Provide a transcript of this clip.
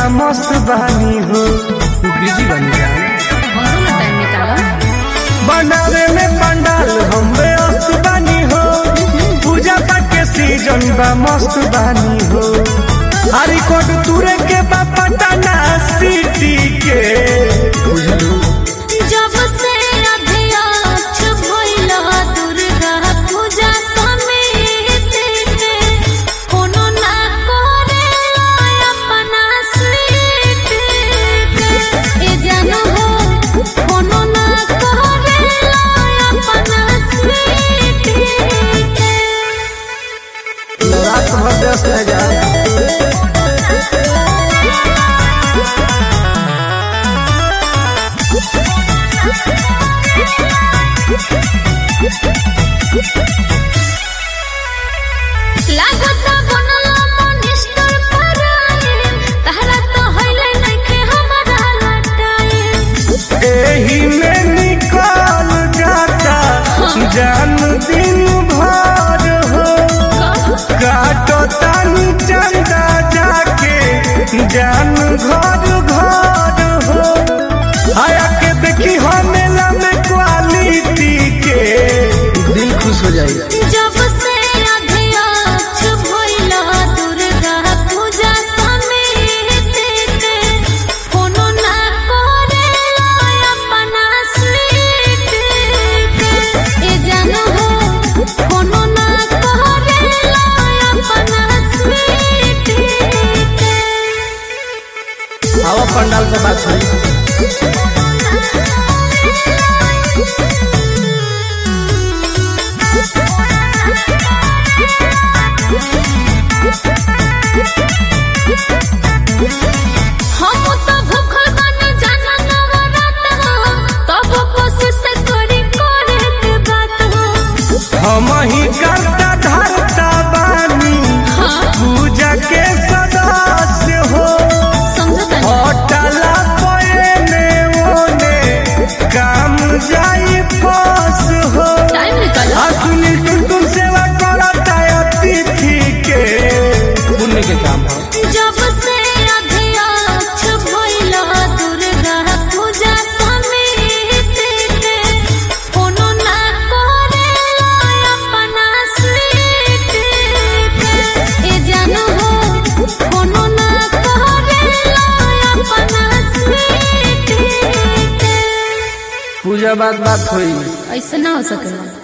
मस्त बानी हो बिजी बन जाए हमरो ला टाइम निकालो बनावे में पंडाल हम व्यस्त बानी हो पूजा पाठ के सीजन बा मस्त बानी हो हरी कोट तुरे के बा पटना सिटी के बुझलू जब से अध्यक्ष भइला दुर्गा पूजा समिति के कोनो ना करेला अपना सीट के ए जानो हो कोनो ना करेला अपना सीट के रात भर दस हजार लागत बनला मनिस्टर पराए तहरा तो हइले नइखे हमरा लटाए एही में निकल जाता जान दिन भर हो काटो तानी चंदा जाके जान घर घर हो आया के देखी हो मेला में क्वालिटी के दिल खुश हो जाएगा जब से अध्यक्ष भइला दुर्गा पूजा समिति के कोनो ना करेला अपना सीट के ए जानो हो कोनो ना करेला अपना सीट के आवा पंडाल के बात हुई हम तो भूखल बानी जाना नवरात हो तब कोशिश करी करे के बात हो हम ही करता धरता बानी हाँ पूजा के सदस्य हो समझता होटला पयने ओने काम जाई फस हो टाइम निकालो आ सुनील टुनटुन सेवा करता अतिथि के पुण्य के काम है जब से अध्यक्ष भइला दुर्गा पूजा समिति के कोनो ना करेला अपना सीट के ए जानो हो कोनो ना करेला अपना सीट के पूजा बाद बात हुई ऐसे ना हो सकेला